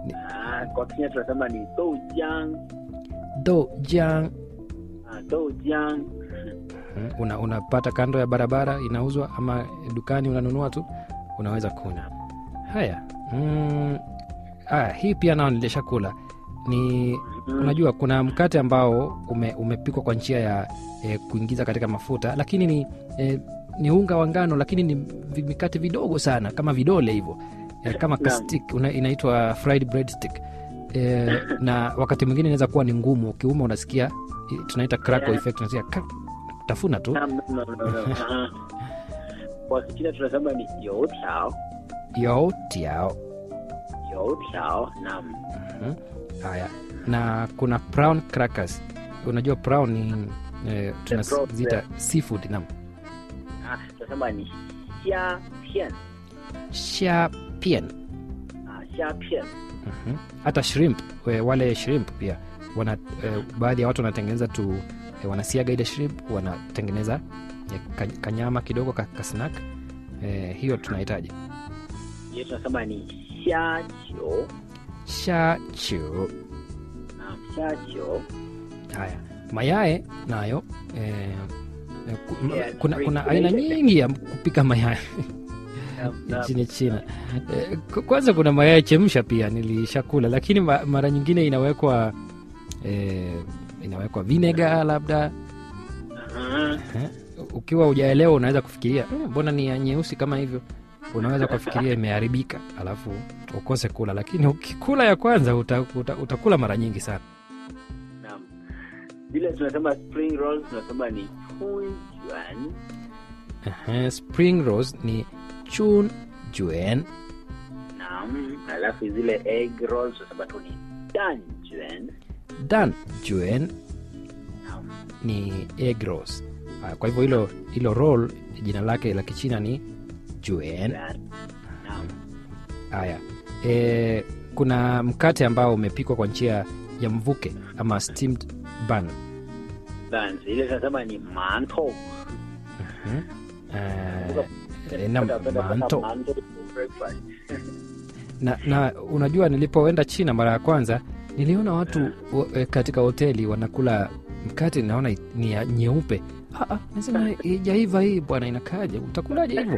Ah, kwa Kenya tunasema ni doujiang. dojang Ah, doujiang. Mhm. una, unapata kando ya barabara inauzwa ama dukani unanunua tu unaweza kunywa haya mm, ah, hii pia nao nilishakula ni Mm. unajua kuna mkate ambao ume, umepikwa kwa njia ya e, kuingiza katika mafuta lakini ni e, ni unga wa ngano lakini ni vi- mikate vidogo sana kama vidole hivyo e, kama Naam. kastik una, inaitwa fried bread stick e, na wakati mwingine inaweza kuwa ni ngumu ukiuma unasikia i- tunaita crackle Yeah. effect unasikia krak, tafuna tu Naam, no, no, no, no. Ah. Kwa Kichina tunasema ni youtiao. yotiao Youtiao. Naam. Mhm. haya na kuna brown crackers unajua brown ni e, tunaziita brown, seafood nam Ah, tunasema ni xia pian. shapien Ah, xia pian. Mhm. hata shrimp we- wale shrimp pia wana eh, baadhi ya watu wanatengeneza tu eh, wanasiaga ile shrimp wanatengeneza eh, ka- kanyama kidogo ka, ka snack eh, hiyo tunahitaji Hiyo tunasema ni xia jiu. shachu Naam, xia jiu. haya mayae nayo eh, eh, ku- ma- Yeah, kuna, green kuna green. aina nyingi ya kupika mayai Naam, naam. nchini china Eh, k- kwanza kuna mayai chemsha pia nilishakula lakini ma, mara nyingine inawekwa eh, inawekwa vinega labda Ah, Eh, ukiwa ujaelewa unaweza kufikiria "Eh, mbona ni ya nyeusi kama hivyo unaweza kufikiria imeharibika alafu ukose kula lakini ukikula ya kwanza uta, uta, utakula mara nyingi sana naam. Vile tunasema spring rolls tunasema ni chunjuan. Ehe, spring rose ni chun juen Naam. Alafu zile egg rolls tunasema tu ni danjuan. dan juen Naam. ni egg rose Ah, kwa hivyo hilo hilo roll jina lake la kichina ni juen Juan. Naam. haya e, kuna mkate ambao umepikwa kwa njia ya mvuke ama steamed bun Buns. Ile tunasema ni mantou. Mhm. Eh, eh, na manto Mantou for breakfast. na, na unajua nilipoenda china mara ya kwanza niliona watu wa- eh, katika hoteli wanakula mkate naona i- ni ya nyeupe Ah, ah, nasema ijaiva hii bwana inakaaje utakulaje hivyo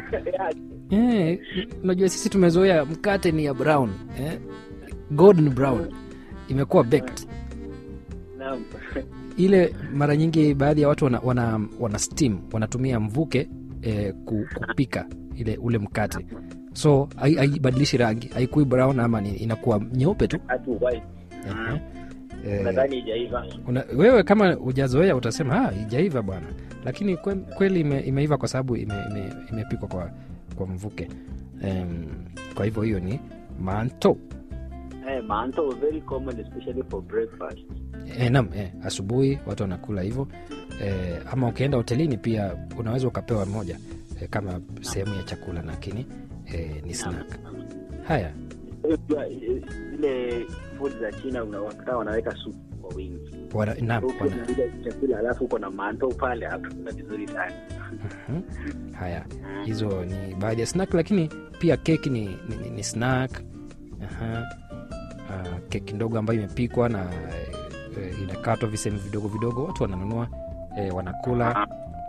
eh, unajua sisi tumezoea mkate ni ya brown eh, golden brown imekuwa baked Naam. ile mara nyingi baadhi ya watu wana, wana, wana steam wanatumia mvuke eh, ku- kupika ile ule mkate so hai- haibadilishi rangi haikui brown ama ni, inakuwa nyeupe tu Hatu white. Ehe. Eh, Nadhani ijaiva. una, wewe kama hujazoea utasema "Ah, ijaiva bwana lakini kwe, kweli ime, imeiva kwa sababu imepikwa ime, imepikwa kwa, kwa mvuke um, kwa hivyo hiyo ni manto Eh, mantou very common especially for breakfast. e, nam e, asubuhi watu wanakula hivyo e, ama ukienda hotelini pia unaweza ukapewa moja e, kama sehemu ya chakula lakini e, ni snack haya Unajua, eh, zile food za China unawakuta wanaweka supu kwa wingi. wana, nam, Huku wana, unakuja chakula alafu uko na mantou pale hakuna vizuri sana. Mhm. haya hizo ni baadhi ya snack lakini pia keki ni, ni, ni, ni snack Aha. Ah, keki ndogo ambayo imepikwa na e, inakatwa visehemu vidogo vidogo watu wananunua e, wanakula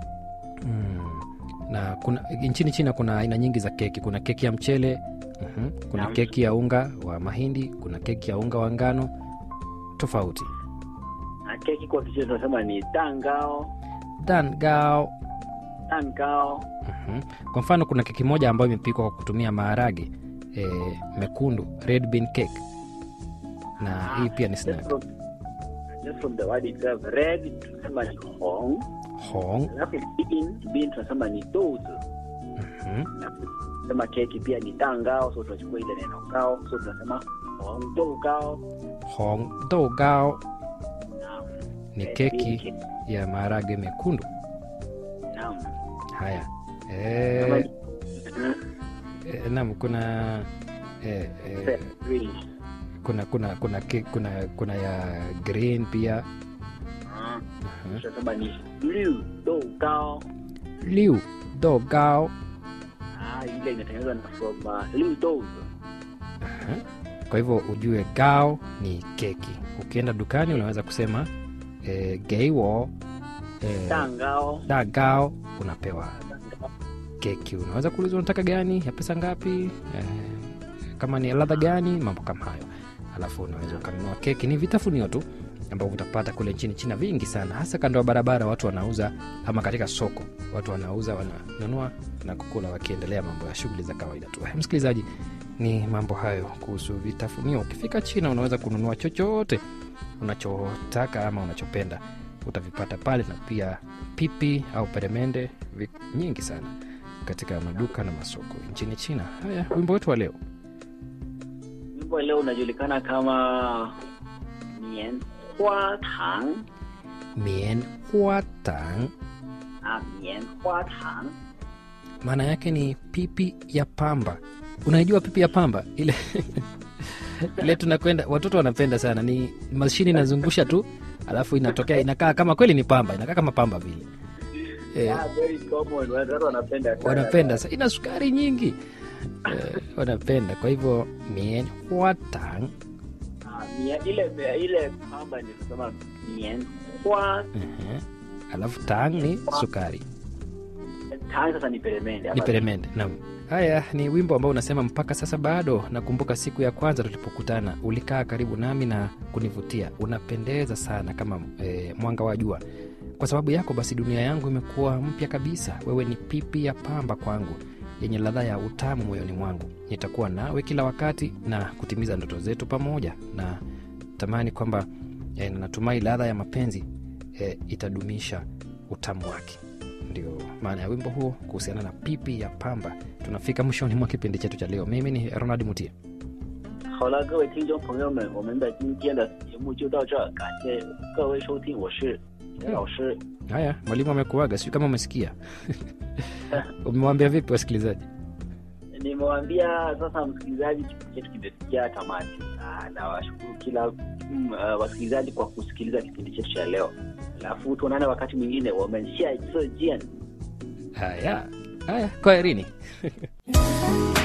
mm. na kuna nchini china kuna aina nyingi za keki kuna keki ya mchele mhm. kuna Naam. keki ya unga wa mahindi kuna keki ya unga wa ngano tofauti Na keki kwa Kichina tunasema ni dangao, dangao dangao. Mhm. kwa mfano kuna keki moja ambayo imepikwa kwa kutumia maharage e, mekundu red bean cake na hii pia ni Just snack from, just from the word itself, red tunasema ni hong, hong alafu bean, bean tunasema ni douzi. mhm. Na tunasema keki pia ni dangao, so tunachukua ile neno gao, so tunasema hong dou gao. hong dogao Naam. ni Red keki bean cake. ya maharage mekundu Naam. haya Kama e, ni- Mhm. e, nam kuna e, e, Green. kuna kuna kuna ke, kuna kuna ya green pia Ah, Mhm. tunasema ni liu dou gao. liu dogao Ah, ile inatengenezwa na from uh, liu dou. Mhm. kwa kwa hivyo ujue gao ni keki ukienda dukani unaweza kusema e, geiwo e, 蛋糕， da gao unapewa 蛋糕 keki unaweza kuuliza unataka gani ya pesa ngapi eh, kama ni ladha gani mambo kama hayo alafu unaweza ukanunua keki ni vitafunio tu ambavyo utapata kule nchini china vingi sana hasa kando ya barabara watu wanauza ama katika soko watu wanauza wananunua na kukula wakiendelea mambo ya shughuli za kawaida tu Eh, msikilizaji ni mambo hayo kuhusu vitafunio ukifika china unaweza kununua chochote unachotaka ama unachopenda utavipata pale na pia pipi au peremende vi- nyingi sana katika maduka na masoko nchini china haya wimbo wetu wa leo wimbo leo unajulikana kama Mian Hua Tang mien hua tang ah, Mian Hua Tang maana yake ni pipi ya pamba unaijua pipi ya pamba ile ile tunakwenda watoto wanapenda sana ni mashini inazungusha tu alafu inatokea inakaa kama kweli ni pamba inakaa kama pamba vile eh, yeah, very common watu wanapenda sana. wanapenda sa- ina sukari nyingi eh, wanapenda kwa hivyo mien hua tang Ah, Mian ile ile pamba ni kusema Mian Hua Ehe. alafu tang ni sukari Tang sasa ni peremende ni peremende naam haya ni wimbo ambao unasema mpaka sasa bado nakumbuka siku ya kwanza tulipokutana ulikaa karibu nami na kunivutia unapendeza sana kama e, mwanga wa jua kwa sababu yako basi dunia yangu imekuwa mpya kabisa wewe ni pipi ya pamba kwangu yenye ladha ya utamu moyoni mwangu nitakuwa nawe kila wakati na kutimiza ndoto zetu pamoja na tamani kwamba e, natumai ladha ya mapenzi e, itadumisha utamu wake ndio maana ya wimbo huo kuhusiana na pipi ya pamba tunafika mwishoni mwa kipindi chetu cha leo mimi ni ronald mutie 好了，各位听众朋友们，我们的今天的节目就到这儿，感谢各位收听，我是田老师。 haya mwalimu amekuaga sijui kama umesikia umewambia vipi wasikilizaji Nimewaambia sasa, msikilizaji, kipindi chetu kimefikia tamati, Ah, na washukuru kila mm, uh, wasikilizaji kwa kusikiliza kipindi chetu cha leo, alafu tuonane wakati mwingine, 我们下一次见。 haya haya kwaherini